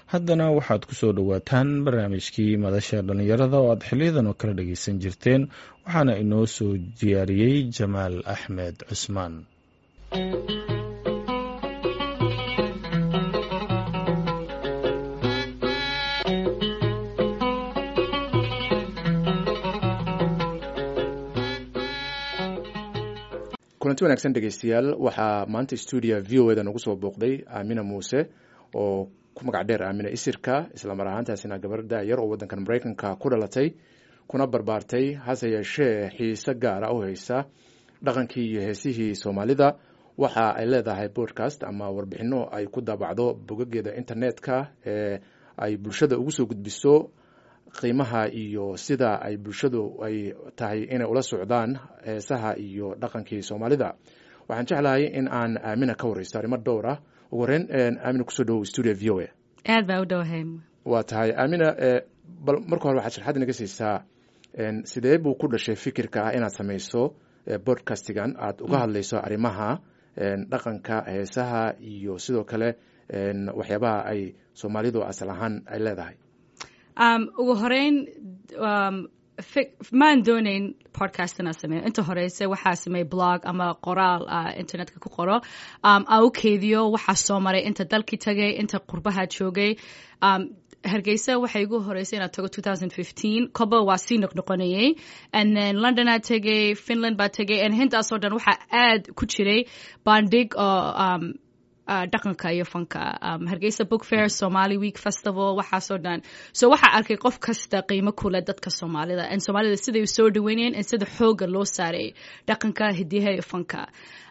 haddana waxaad ku soo dhowaataan barnaamijkii madasha dhallinyarada oo aad xiliyadan oo kala dhageysan jirteen waxaana inoo soo diyaariyey jamaal axmed cusmaan kulanti wanaagsan dhegeystayaal waxaa maanta stuudia v o eda nagu soo booqday aamina muuse oo ku magac dheer aamina isirka islamar ahaantaasina gabar da-yar oo waddankan maraykanka ku dhalatay kuna barbaartay hase yeeshee xiise gaara u haysa dhaqankii iyo heesihii soomaalida waxa ay leedahay podcast ama warbixino ay ku daabacdo bogageeda internetka ee ay bulshada ugu soo gudbiso qiimaha iyo sida ay bulshadu ay tahay inay ula socdaan heesaha iyo dhaqankii soomaalida waxaan jeclahay in aan aamina ka wareysto arrimo dhowr ah ugu horeyn aamina kusoo dhawow stuudio v o a aad baa u dhowahay waa tahay aamina bal marka hore waxaad sharxad inaga siisaa sidee buu ku dhashay fikirka ah inaad samayso bodcastigan aad uga hadlayso arrimaha dhaqanka heesaha iyo sidoo kale waxyaabaha ay soomaalidu asal ahaan ay leedahay ugu horeyn maan doonayn podcast inaa sameeyo inta horeyse waxaa sameey blog ama qoraal internetka ku qoro aan u keediyo waxaa soo maray inta dalkii tagay inta qurbaha joogay hargeysa waxay igu horeysay inaad tago koba waa sii noqnoqonayay and then londonaa tegay finland baa tegay and hintaasoo dhan waxaa aad ku jiray bandhig oo dhaqanka iyo fanka hargeysa book fair somali week festival waxaasoo dhan so waxaa arkay qof kasta qiimo kule dadka soomaalida and soomaalida siday soo dhaweynayeen and sida xooga loo saaray dhaqanka hidiyaha iyo fanka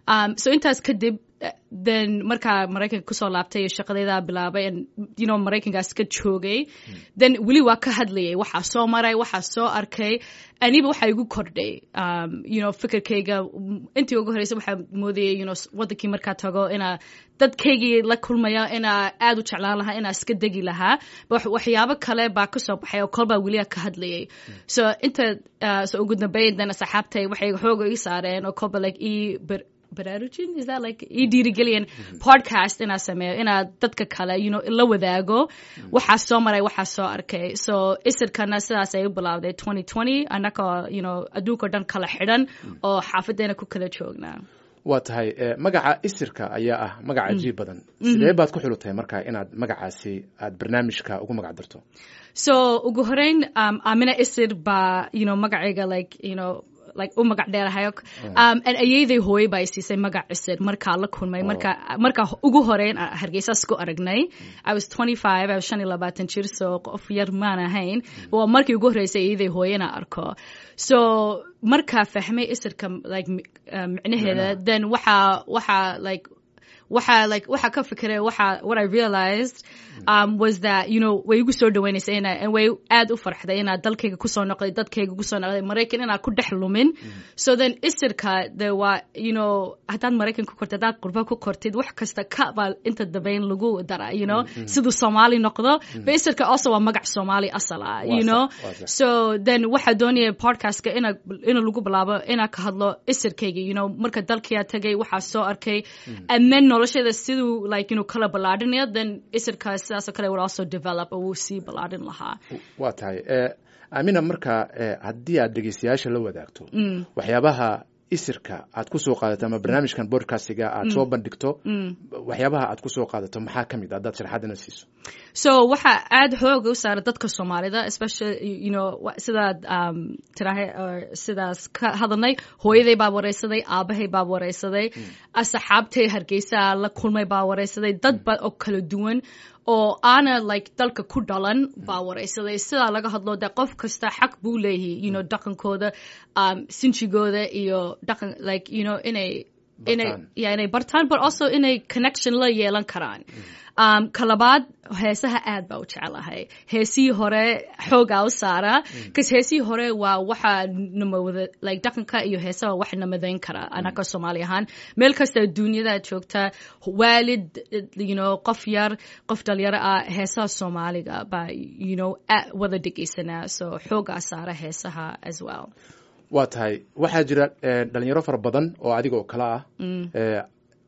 so intaas kadib then markaa maraykanka kusoo laabtay iyo shaqadayda bilaabay you know maraykankaas ka joogay then weli waa ka hadlayay waxaa soo maray waxaa soo arkay aniba waxaa igu kordhay you know fikirkayga intii ugu horreysay waxaa moodayay you know waddankii markaa tago inaa dadkaygii la kulmaya inaa aad u jeclaan lahaa inaa iska degi lahaa waxyaabo kale baa ka soo baxay oo kolbaa weliya ka hadlayay so inta so ugu dambeyn dan asxaabtay waxay xooga ii saareen oo kolba like ii baraarujin is that like ii dhiirigeliyan podcast inaa sameeyo inaa dadka kale you know la wadaago waxaa soo maray waxaa soo arkay so isirkana sidaas ay u bilaawday twenty twenty annagoo you know adduunkao dhan kala xidhan oo xaafadeena ku kala joognaa waa tahay magaca isirka ayaa ah magac cajiib badan sidee baad ku xulutay marka inaad magacaasi aad barnaamijka ugu magac darto so ugu horeyn amina isir baa you know magacayga like you know like u magac dheerahayo um, and ayeyday hooye baa siisay magac cisir markaa la kulmay marka markaa ugu horeyn hargeysaas ku aragnay i was twenty five i was shan iyo labaatan jir so qof yar maan ahayn waa markii ugu horreysay ayeyday hooye inaa arko so markaa fahmay isirka like micnaheeda then waxaa waxaa like waxa like waxa ka fikiray waxa what I realized um, was that you know way igu soo dhaweynaysa ina and way aad u farxday inaa dalkayga kusoo noqday dadkayga kusoo noqday maraykan inaa ku dhex lumin so then isirka de waa you know haddaad maraykan ku kortid haddaad qurba ku kortid wax kasta ka baa inta dambeyn lagu dara you know siduu soomaali noqdo ba isirka also waa magac soomaali asal ah you know so then waxa doonaya podcastka ina ina lagu bilaabo inaa ka hadlo isirkayga you know marka dalkiyaa tagay waxaa soo arkay and then nolosheeda siduu like you know kala ballaadhinaya then isirkaas sidaasoo kale would also develop oo wuu sii ballaadhin lahaa waa tahay aamina marka haddii aad dhegeystayaasha la wadaagto waxyaabaha isirka aad ku soo qaadato ama barnaamijkan bodcastiga aad soo bandhigto waxyaabaha aad ku soo qaadato maxaa ka mid haddaad sharxadina siiso so waxaa aad xooga u saara dadka soomaalida especially you know sidaad um, tirahay sidaas ka hadalnay hooyaday baa wareysaday aabahay baa wareysaday asxaabtay hargeysa la kulmay baa wareysaday dad ba oo kala duwan oo aana like dalka ku dhalan baa wareysaday sidaa laga hadlo de qof kasta xaq buu leeyahay you know dhaqankooda um, sinjigooda iyo dhaqan like you know inay inay yeah inay bartaan but also inay connection la yeelan karaan um, kalabaad heesaha aad baa u jecelahay heesihii hore xoogaa u saara bcause heesihii hore waa waxa namawada like dhaqanka iyo heesaha wax namadayn kara anaka soomaali ahaan meel kasta duunyada joogta waalid you know qof yar qof dhalinyaro ah heesaha soomaaliga baa you know wada dhegeysanaa so xoogaa saara heesaha as well waa tahay waxaa jira dhalinyaro fara badan oo adiga oo kale ah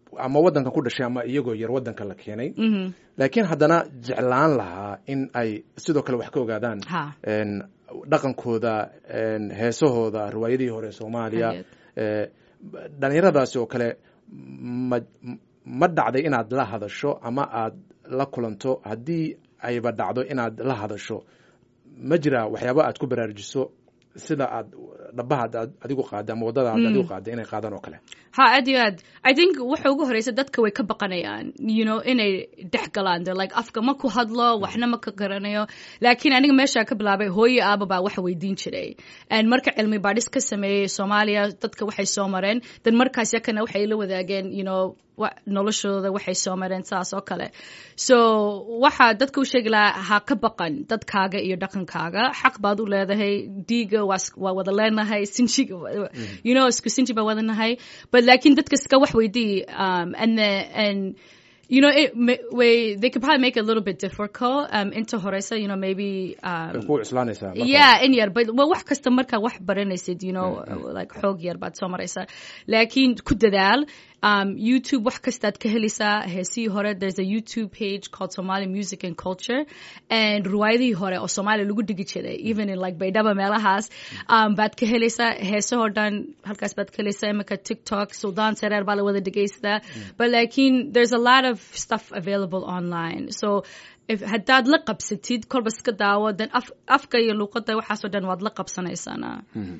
ama waddanka ku dhashay ama iyagoo yar waddanka la keenay laakiin haddana jeclaan lahaa in ay sidoo kale wax ka ogaadaan Ha. een, dhaqankooda een, heesahooda riwaayadihii hore soomaaliya Hayeed. ee, dhalinyaradaasi oo kale ma ma dhacday inaad la hadasho ama aad la kulanto haddii ayba dhacdo inaad la hadasho ma jira waxyaaba aad ku baraarujiso sida aad dhabaha aad adigu qaada ama waddada aad adigu qaada inay qaadaan oo kale ha aad iyo aad i think waxa ugu horeysa dadka way ka baqanayaan you know inay dhex galaan de like afka ma ku hadlo waxna ma ka garanayo laakiin aniga meeshaa ka bilaabay hooyo aaba baa waxa weydiin jiray and marka cilmi baadhis ka sameeyey soomaaliya dadka waxay soo mareen dan markaas yakana waxay la wadaageen you know wa- noloshooda waxay soo mareen saas oo kale so waxaa dadka u sheegi lahaa ha ka baqan dadkaaga iyo dhaqankaaga xaq baad u leedahay dhiiga waa is- waa wada leenahay sinjiga wa- you know isku sinji baa wada nahay but laakiin dadka iska wax weydii um, and the, and you know it ma- way they could probably make it a little bit difficult um, inta horeysa you know maybe um, way ku cuslaanaysaa marka yeah in yar but well, wax kasta markaa wax baranaysid you know like xoog yar baad soo maraysaa laakiin ku dadaal um, youtube wax kastaad ka helaysaa heesihii hore there's a youtube page called somali music and culture and ruwaayadihii hore oo soomaaliya lagu dhigi jiray even in like baydhaba meelahaas um, baad ka helaysaa heesahoo dhan halkaas baad ka helaysaa imika tiktok suldaan sareer baa la wada dhegaystaa but laakiin there's a lot of stuff available online so if haddaad la qabsatid kolba iska daawo then af, afka iyo luuqadda waxaasoo dhan waad la qabsanaysaana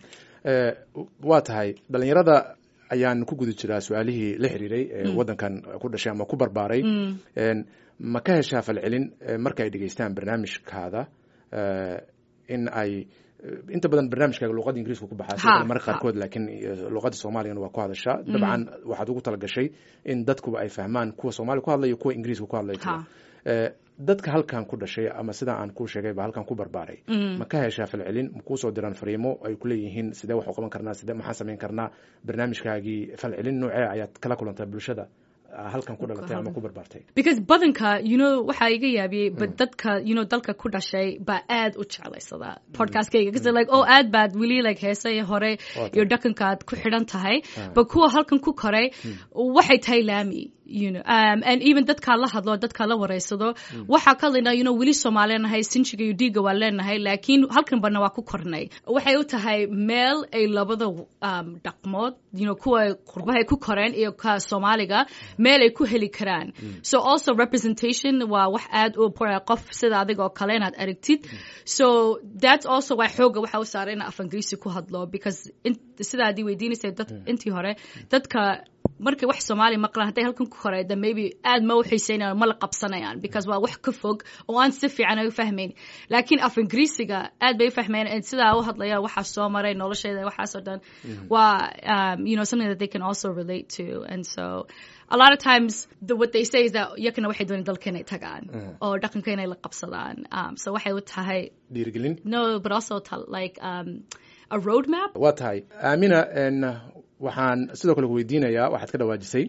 Ee, waa tahay dhalinyarada ayaan ku guda jiraa su-aalihii la xiriiray ee waddankan ku dhashay ama ku barbaaray Een, ma ka heshaa falcelin ee, marka ay dhegeystaan barnaamijkaada ee, in ay inta badan barnaamijkaaga luuqadda ingiriiska ku baxaa sidoo Ha, kale marka ha. qaarkood laakiin eh, luuqadda soomaaligana waa ku hadashaa dabcan waxaad ugu talagashay in dadkuba ay fahmaan kuwa soomaaliya ku hadlaya kuwa ingiriiska ku hadlaya Ha. Eh, dadka halkan ku dhashay ama sida aan kuu sheegayba halkan ku barbaaray ma ka heshaa falcelin ma kuusoo diraan fariimo ay ku leeyihiin sidee wax u qaban karnaa sidee maxaa samayn karnaa barnaamijkaagii falcelin noocee ayaad kala kulantaa bulshada ah, halkan ku dhalatay ama ku barbaartay because badanka you know waxaa iga yaabiyey but dadka you know dalka ku dhashay baa aad u jeclaysadaa podcastkayga kasi like oh aad baad weli like heesay hore iyo dhaqankaad ku xidhan tahay but kuwa halkan ku koray waxay tahay laami you know um, and even dadkaa la hadlo dadkaa la wareysado waxaa ka lina you know weli soomaaliya nahay sinjiga iyo dhiiga waa leenahay laakiin halkan bana waa ku kornay waxay u tahay meel ay labada um, dhaqmood you know kuwa qurbahay ku koreen iyo ka soomaaliga meel ay ku heli karaan so also representation waa wax aad u important qof sida adiga oo kale inaad aragtid so that's also why xooga waxa u saaray in af ingiriisi ku hadlo because in, sidaa adii weydiinaysay dad intii hore dadka markay wax soomaaliya maqlaan hadday halkan ku korayda maybe aad ma u xiiseynayaan ma la qabsanayaan because waa wax ka fog oo aan si fiican ay u fahmayn laakiin af ingiriisiga aad bay u fahmayaan sidaa u hadlaya waxaa soo maray nolosheeda waxaasoo dhan waa um, you know something that they can also relate to and so a lot of times the, what they say is that yakana waxay dooneen dalka inay tagaan oo dhaqanka inay la qabsadaan um, so waxay u tahay dhiirigelin no but also to, like um, a roadmap waa tahay aamina n waxaan sidoo kale ku weydiinayaa waxaad ka dhawaajisay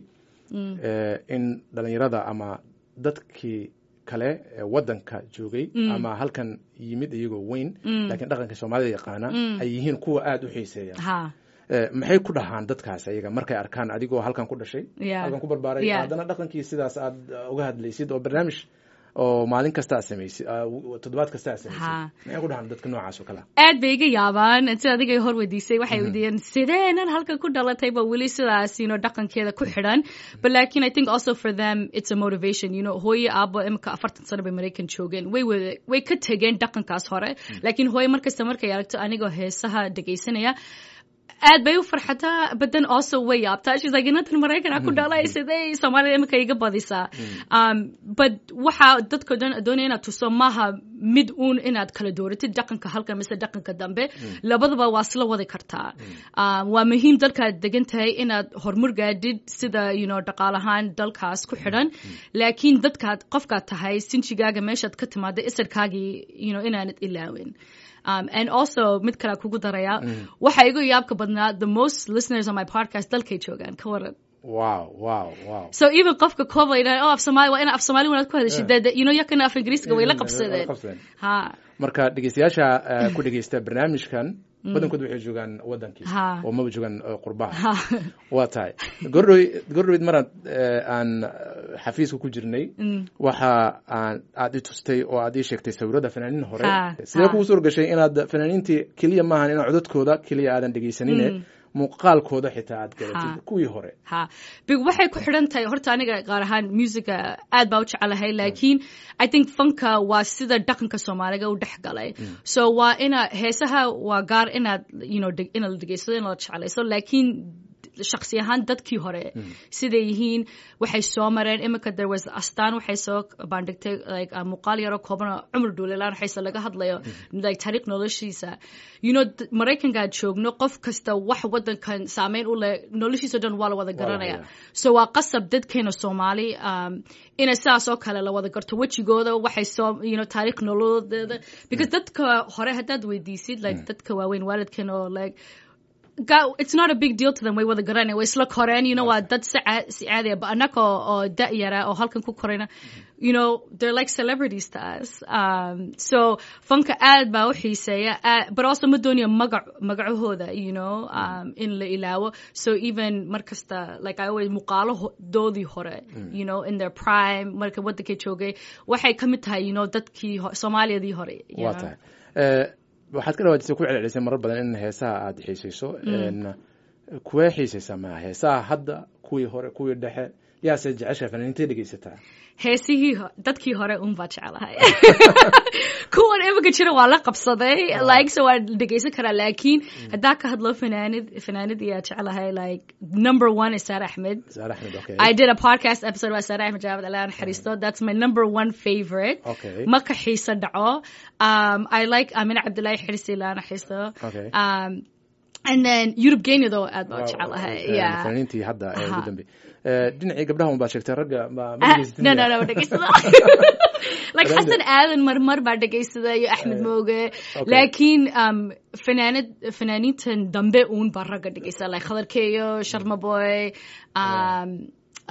eh, in dhalinyarada ama dadkii kale ee waddanka joogay ama halkan yimid iyagoo weyn laakiin dhaqanka soomaalida yaqaana ay yihiin kuwa aada u xiiseeya ha Eh, maxay ku dhahaan dadkaas ayaga markay arkaan adigoo halkan ku dhashay Yeah. halkan ku barbaaray Yeah. haddana dhaqankii sidaas aad uh, uga hadlaysid oo barnaamij oo maalin kasta aad samaysid uh, toddobaad kasta aad samaysid Ha. maxay ku dhahaan dadka noocaas oo kale aad bay iga yaabaan sida adiga hor weydiisay waxay weydiiyeen sideenan halkan ku dhalatay ba weli sidaas you know dhaqankeeda ku xidhan but laakiin i think also for them it's a motivation you know hooyo aabo imika afartan sano bay maraykan joogeen way wada way ka tegeen dhaqankaas hore laakiin hooyo markasta markay aragto anigoo heesaha dhegaysanaya aad bay u farxataa but then also way yaabtaa she's like inantan maraykanaa ku dhalay sidee soomaalida imika iga badisaa um, but waxa dadka dhan doonaya inaad tuso maaha mid uun inaad kala dooratid dhaqanka halkan mise dhaqanka dambe labadaba waa isla wadi kartaa um, waa muhiim dalkaad degan tahay inaad horumar gaadhid sida you know dhaqaalahaan dalkaas ku xidhan laakiin dadkaad qofkaad tahay sinjigaaga meeshaad ka timaada isirkaagii you know inaanad ilaawin Um, and also mid kale kugu daraya waxa igu yaabka badnaa the most listeners on my podcast dalkay joogaan ka waran wow wow wow so even qofka kooba yidhaha oh af soomaali waa ina af soomaali wanaad ku hadashid dee you know yakana af ingiriisiga way la qabsadeen ha marka dhegeystayaasha eh, ku dhegeysta barnaamijkan badankood waxay joogaan wadankii Ha. oo maba joogaan eh, qurbaha ha waa tahay gordhow gordhoweyd maraan eh, aan eh, xafiiska ku jirnay waxa aan aad i tustay oo aad ii sheegtay sawirada fanaaniin hore Ha, sidee ha. kugu suur gashay inaad fanaaniintii keliya maahan inaa codadkooda keliya aadan dhegeysanine muuqaalkooda xitaa aad garatid Ha. kuwii hore ha big waxay ku xidhan tahay horta aniga qaar ahaan musica aad baa u jecelahay laakiin i think funka waa sida dhaqanka soomaaliga u dhex galay so waa ina heesaha waa gaar inaad you know dheg- inaad la dhegeysado inaad la jeclayso laakiin shaksi ahaan dadkii hore siday yihiin waxay soo mareen imika there was astaan waxay soo bandhigtay like uh, muuqaal yaro kooban oo cumar dhuulilaan waxayse laga hadlayo like taariikh noloshiisa you know d- maraykankaad joogno qof kasta wax wadankan saameyn u leh noloshiisa dhan waa la wada garanaya hayaa. so waa qasab dadkeena soomaali um, inay sidaas oo kale la wada garto wejigooda waxay soo you know taariikh nololeeda because dadka hore haddaad weydiisid like dadka waaweyn waalidkeena oo like ga- it's not a big deal to them way wada garanaya way isla koreen you know waa dad si caa- si caadiya ba annaga oo oo da' yara oo halkan ku korayna you know they're like celebrities to us um, so funka aad baa u xiiseeya aad- but also ma doonaya magac magacahooda you know um, in la ilaawo so even mar kasta like I always muuqaaladoodii hore you know in their prime marka wadankay joogay waxay ka mid tahay you know dadkii ho- soomaaliyadii hore you waa know. tahay Eh, waxaad ka dhawaajisay ku celcelisay marar badan in heesaha aad xiisayso En, kuwee xiisaysaa ma heesaha hadda kuwii hore kuwii dhexe yaase jecesha fanaaniintay dhegeysataa heesihii ho- dadkii hore un baa jecelahay kuwan imika jira waa la qabsaday like so waan dhegeysan karaa laakiin haddaa ka hadlo fanaanid fanaanid iyaa jecelahay like number one is Sarah Ahmed saare axmed okay I did a podcast episode about Sarah Ahmed Jawad Allah Haristo. That's my number one favorite. Okay. Ma ka xiisa dhaco. Um, I like Amina Abdullahi Hirsi Lana Haristo. Okay. Um, and then Yurub Genya though aad baa Wow, jecelahay. eh, Yeah. fanaaniintii hadda ee ugu Aha. dambe Eh, dhinacii gabdhaha un baad sheegtay ragga ma ma Ah, dhegeysatin no, no, miyaa? no, dhegeysada. like Ragga. Xasan Aadan marmar baa dhegeysada iyo Axmed Mooge. okay. Laakiin um, fanaanid fanaaniintan dambe uun baa ragga dhegeysada. Like Khadar Keyo, Sharma Boy, um, uh,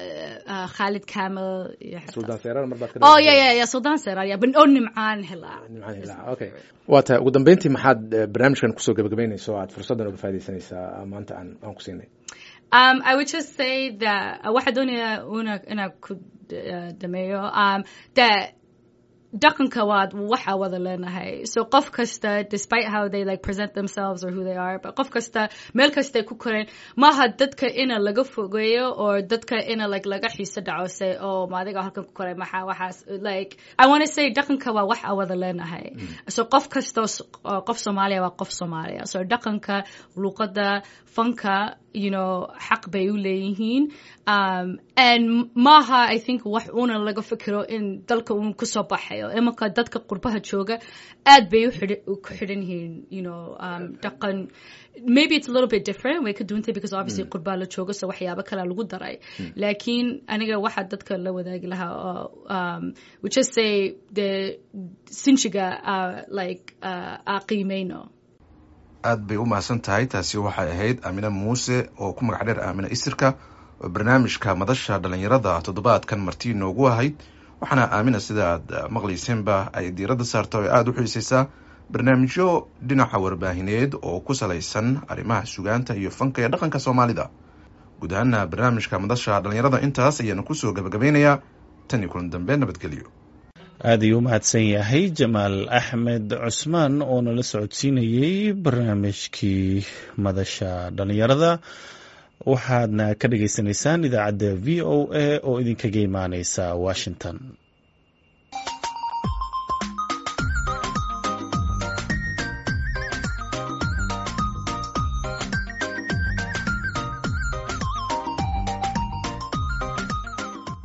uh, Khalid Kamel. iyo xataa- suldaan seerar mar baad ka Oh dhawaajisay. yeah yeah yeah Sudan Serar yeah but oh Nimcaan Hila. nimcaan hilaac okay waa tahay ugu dambeyntii maxaad eh, barnaamijkan kusoo gabagabeynaysa oo aad fursaddan uga faaidaysanaysaa maanta aan aan ku siinay Um, I would just say that waxaa doonaya una inaa ku uh, dhameeyo um, that dhaqanka waad waxa wada leenahay so qof kasta despite how they like present themselves or who they are but qof kasta meel kastay ku koreen maaha dadka ina laga fogeeyo or dadka ina like laga xiiso dhaco say oh ma adiga halkan ku koray maxaa waxaas like I want to say dhaqanka waa waxa wada leenahay so qof kasta oo s- oo qof Soomaaliya waa qof Soomaaliya so dhaqanka luqada fanka you know xaq bay u leeyihiin um, and maaha I think wax una laga fikiro in dalka un kusoo baxayo imanka dadka qurbaha jooga aad bay u xidhi- u ku xidhan yihiin you know um, dhaqan maybe it's a little bit different way ka duwantay because obviously qurbaa la joogo so waxyaabo kalea lagu daray laakiin aniga waxaa dadka la wadaagi lahaa oo um, we just say the sinjiga uh, like uh, aa qiimeyno aad bay u mahadsan tahay taasi waxay ahayd aamine muuse oo ku magac dheer aamine isirka oo barnaamijka madasha dhallinyarada toddobaadkan marti inoogu ahayd waxaana aamina sida aad maqlayseenba ay diiradda saarta oo aada u xiisaysaa barnaamijyo dhinaca warbaahineed oo ku salaysan arrimaha sugaanta iyo fanka ee dhaqanka soomaalida guud ahaana barnaamijka madasha dhallinyarada intaas ayaanu kusoo gabagabeynayaa tan iyo kulan dambe nabadgelyo aad ayuu u mahadsan yahay jamaal axmed cusmaan oo nala socodsiinayey barnaamijkii madasha dhallinyarada waxaadna ka dhagaysanaysaan idaacadda v o a oo idinkaga imaaneysa washington